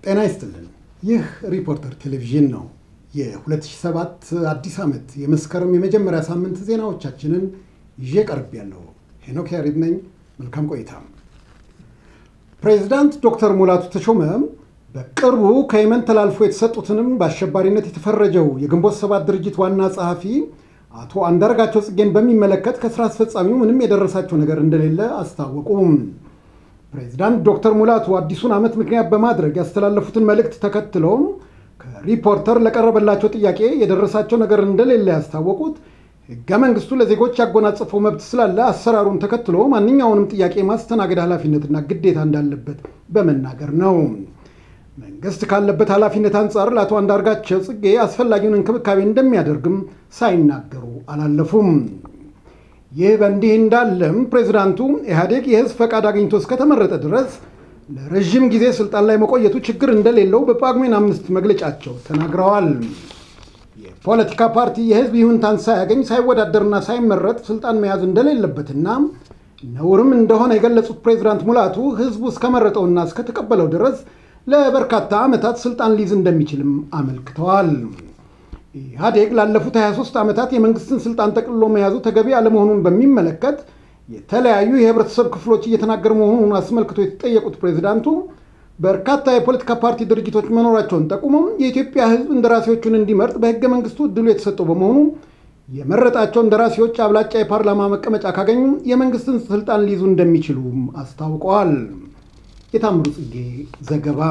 ጤና ይስጥልን። ይህ ሪፖርተር ቴሌቪዥን ነው። የ2007 አዲስ ዓመት የመስከረም የመጀመሪያ ሳምንት ዜናዎቻችንን ይዤ ቀርብ ያለው ሄኖክ ያሪድ ነኝ። መልካም ቆይታ። ፕሬዚዳንት ዶክተር ሙላቱ ተሾመ በቅርቡ ከየመን ተላልፎ የተሰጡትንም በአሸባሪነት የተፈረጀው የግንቦት ሰባት ድርጅት ዋና ጸሐፊ አቶ አንዳርጋቸው ጽጌን በሚመለከት ከስራ አስፈጻሚው ምንም የደረሳቸው ነገር እንደሌለ አስታወቁም። ፕሬዚዳንት ዶክተር ሙላቱ አዲሱን ዓመት ምክንያት በማድረግ ያስተላለፉትን መልእክት ተከትለው ከሪፖርተር ለቀረበላቸው ጥያቄ የደረሳቸው ነገር እንደሌለ ያስታወቁት ሕገ መንግስቱ ለዜጎች ያጎናጸፈው መብት ስላለ አሰራሩን ተከትሎ ማንኛውንም ጥያቄ ማስተናገድ ኃላፊነትና ግዴታ እንዳለበት በመናገር ነው። መንግስት ካለበት ኃላፊነት አንጻር ለአቶ አንዳርጋቸው ጽጌ አስፈላጊውን እንክብካቤ እንደሚያደርግም ሳይናገሩ አላለፉም። ይህ በእንዲህ እንዳለም ፕሬዚዳንቱ ኢህአዴግ የህዝብ ፈቃድ አግኝቶ እስከተመረጠ ድረስ ለረዥም ጊዜ ስልጣን ላይ መቆየቱ ችግር እንደሌለው በጳጉሜን አምስት መግለጫቸው ተናግረዋል። የፖለቲካ ፓርቲ የህዝብ ይሁንታን ሳያገኝ ሳይወዳደርና ሳይመረጥ ስልጣን መያዝ እንደሌለበትና ነውርም እንደሆነ የገለጹት ፕሬዚዳንት ሙላቱ ህዝቡ እስከመረጠውና እስከተቀበለው ድረስ ለበርካታ ዓመታት ስልጣን ሊይዝ እንደሚችልም አመልክተዋል። ኢህአዴግ ላለፉት 23 ዓመታት የመንግስትን ስልጣን ጠቅልሎ መያዙ ተገቢ አለመሆኑን በሚመለከት የተለያዩ የህብረተሰብ ክፍሎች እየተናገሩ መሆኑን አስመልክቶ የተጠየቁት ፕሬዚዳንቱ በርካታ የፖለቲካ ፓርቲ ድርጅቶች መኖራቸውን ጠቁመው የኢትዮጵያ ህዝብ እንደራሴዎቹን እንዲመርጥ በህገ መንግስቱ እድሉ የተሰጠው በመሆኑ የመረጣቸው እንደራሴዎች አብላጫ የፓርላማ መቀመጫ ካገኙ የመንግስትን ስልጣን ሊይዙ እንደሚችሉም አስታውቀዋል። የታምሩ ጽጌ ዘገባ።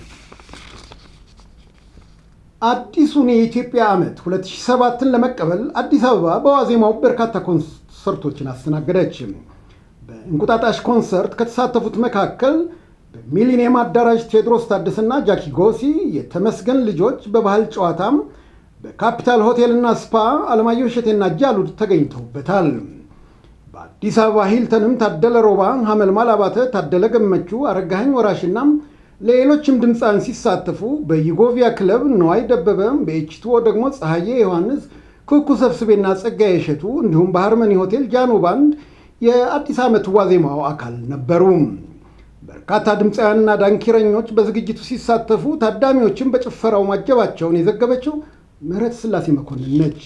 አዲሱን የኢትዮጵያ ዓመት 2007ን ለመቀበል አዲስ አበባ በዋዜማው በርካታ ኮንሰርቶችን አስተናገደች። በእንቁጣጣሽ ኮንሰርት ከተሳተፉት መካከል በሚሊኒየም አዳራሽ ቴዎድሮስ ታደሰና ጃኪ ጎሲ፣ የተመስገን ልጆች በባህል ጨዋታም በካፒታል ሆቴልና ስፓ አለማየሁ እሸቴና ጃሉድ ተገኝተውበታል። በአዲስ አበባ ሂልተንም ታደለ ሮባ፣ ሐመልማል አባተ፣ ታደለ ገመቹ፣ አረጋኸኝ ወራሽና ሌሎችም ድምፃን ሲሳተፉ በዩጎቪያ ክለብ ነዋይ ደበበ፣ በኤችትኦ ደግሞ ፀሐዬ ዮሐንስ፣ ኩኩ ሰብስቤና ጸጋዬ እሸቱ እንዲሁም በሃርመኒ ሆቴል ጃኖ ባንድ የአዲስ ዓመት ዋዜማው አካል ነበሩ። በርካታ ድምፃውያንና ዳንኪረኞች በዝግጅቱ ሲሳተፉ ታዳሚዎችን በጭፈራው ማጀባቸውን የዘገበችው ምህረት ስላሴ መኮንን ነች።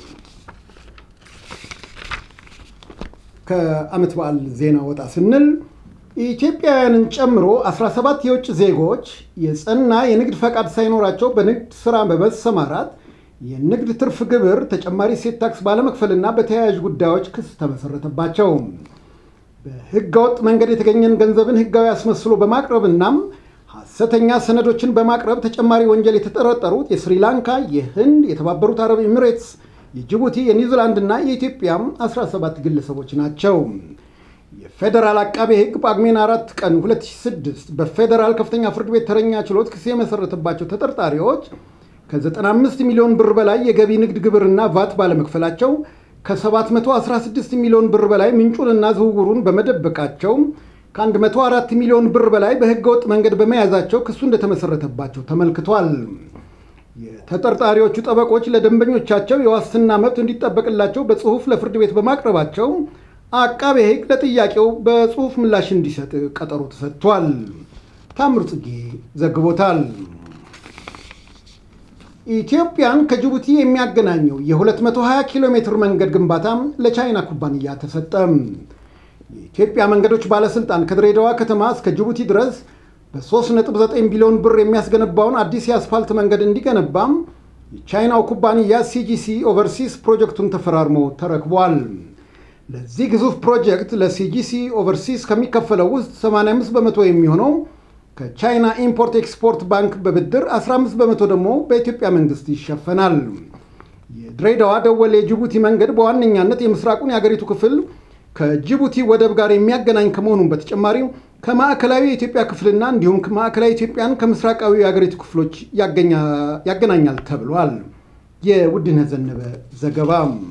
ከዓመት በዓል ዜና ወጣ ስንል ኢትዮጵያውያንን ጨምሮ 17 የውጭ ዜጎች የጸና የንግድ ፈቃድ ሳይኖራቸው በንግድ ሥራ በመሰማራት የንግድ ትርፍ ግብር ተጨማሪ እሴት ታክስ ባለመክፈልና በተያያዥ ጉዳዮች ክስ ተመሰረተባቸው። በሕገወጥ መንገድ የተገኘን ገንዘብን ሕጋዊ አስመስሎ በማቅረብና ሐሰተኛ ሰነዶችን በማቅረብ ተጨማሪ ወንጀል የተጠረጠሩት የስሪላንካ፣ የህንድ፣ የተባበሩት አረብ ኤሚሬትስ፣ የጅቡቲ፣ የኒውዚላንድ እና የኢትዮጵያ 17 ግለሰቦች ናቸው። የፌዴራል አቃቤ ሕግ ጳጉሜን አራት ቀን 2006 በፌዴራል ከፍተኛ ፍርድ ቤት ተረኛ ችሎት ክስ የመሰረተባቸው ተጠርጣሪዎች ከ95 ሚሊዮን ብር በላይ የገቢ ንግድ ግብርና ቫት ባለመክፈላቸው ከ716 ሚሊዮን ብር በላይ ምንጩንና ዝውውሩን በመደበቃቸው ከ104 ሚሊዮን ብር በላይ በህገወጥ መንገድ በመያዛቸው ክሱ እንደተመሰረተባቸው ተመልክቷል። የተጠርጣሪዎቹ ጠበቆች ለደንበኞቻቸው የዋስትና መብት እንዲጠበቅላቸው በጽሁፍ ለፍርድ ቤት በማቅረባቸው አቃቤ ሕግ ለጥያቄው በጽሁፍ ምላሽ እንዲሰጥ ቀጠሮ ተሰጥቷል። ታምር ጽጌ ዘግቦታል። ኢትዮጵያን ከጅቡቲ የሚያገናኘው የ220 ኪሎ ሜትር መንገድ ግንባታ ለቻይና ኩባንያ ተሰጠ። የኢትዮጵያ መንገዶች ባለስልጣን ከድሬዳዋ ከተማ እስከ ጅቡቲ ድረስ በ3.9 ቢሊዮን ብር የሚያስገነባውን አዲስ የአስፋልት መንገድ እንዲገነባም የቻይናው ኩባንያ ሲጂሲ ኦቨርሲስ ፕሮጀክቱን ተፈራርሞ ተረክቧል። ለዚህ ግዙፍ ፕሮጀክት ለሲጂሲ ኦቨርሲስ ከሚከፈለው ውስጥ 85 በመቶ የሚሆነው ከቻይና ኢምፖርት ኤክስፖርት ባንክ በብድር 15 በመቶ ደግሞ በኢትዮጵያ መንግስት ይሸፈናል። የድሬዳዋ ደወሌ የጅቡቲ መንገድ በዋነኛነት የምስራቁን የአገሪቱ ክፍል ከጅቡቲ ወደብ ጋር የሚያገናኝ ከመሆኑም በተጨማሪ ከማዕከላዊ የኢትዮጵያ ክፍልና እንዲሁም ማዕከላዊ ኢትዮጵያን ከምስራቃዊ የአገሪቱ ክፍሎች ያገናኛል ተብሏል። የውድነህ ዘነበ ዘገባ።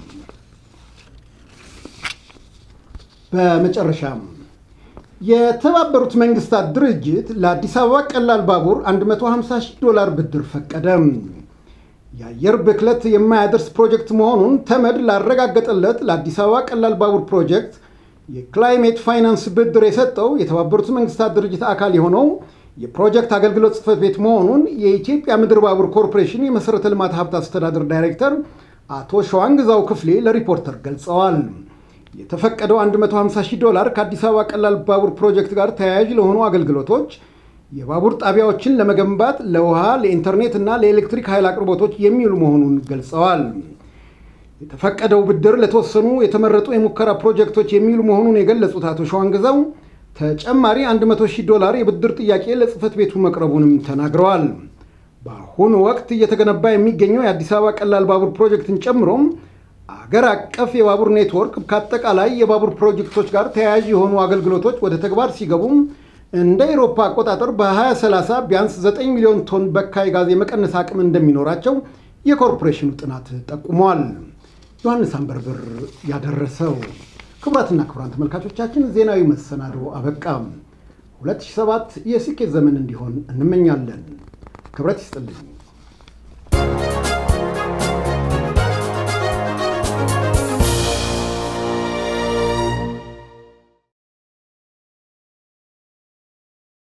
በመጨረሻም የተባበሩት መንግስታት ድርጅት ለአዲስ አበባ ቀላል ባቡር 150 ሺህ ዶላር ብድር ፈቀደ። የአየር ብክለት የማያደርስ ፕሮጀክት መሆኑን ተመድ ላረጋገጠለት ለአዲስ አበባ ቀላል ባቡር ፕሮጀክት የክላይሜት ፋይናንስ ብድር የሰጠው የተባበሩት መንግስታት ድርጅት አካል የሆነው የፕሮጀክት አገልግሎት ጽሕፈት ቤት መሆኑን የኢትዮጵያ ምድር ባቡር ኮርፖሬሽን የመሠረተ ልማት ሀብት አስተዳደር ዳይሬክተር አቶ ሸዋንግዛው ክፍሌ ለሪፖርተር ገልጸዋል። የተፈቀደው 150 ሺህ ዶላር ከአዲስ አበባ ቀላል ባቡር ፕሮጀክት ጋር ተያያዥ ለሆኑ አገልግሎቶች የባቡር ጣቢያዎችን ለመገንባት ለውሃ፣ ለኢንተርኔት እና ለኤሌክትሪክ ኃይል አቅርቦቶች የሚውሉ መሆኑን ገልጸዋል። የተፈቀደው ብድር ለተወሰኑ የተመረጡ የሙከራ ፕሮጀክቶች የሚውሉ መሆኑን የገለጹት አቶ ሸዋንግዛው ተጨማሪ 100 ሺህ ዶላር የብድር ጥያቄ ለጽሕፈት ቤቱ መቅረቡንም ተናግረዋል። በአሁኑ ወቅት እየተገነባ የሚገኘው የአዲስ አበባ ቀላል ባቡር ፕሮጀክትን ጨምሮም አገር አቀፍ የባቡር ኔትወርክ ከአጠቃላይ የባቡር ፕሮጀክቶች ጋር ተያያዥ የሆኑ አገልግሎቶች ወደ ተግባር ሲገቡም እንደ ኤሮፓ አቆጣጠር በ2030 ቢያንስ 9 ሚሊዮን ቶን በካይ ጋዝ የመቀነስ አቅም እንደሚኖራቸው የኮርፖሬሽኑ ጥናት ጠቁሟል። ዮሐንስ አንበርብር ያደረሰው። ክቡራትና ክቡራን ተመልካቾቻችን ዜናዊ መሰናዶ አበቃም። 2007 የስኬት ዘመን እንዲሆን እንመኛለን። ክብረት ይስጥልኝ።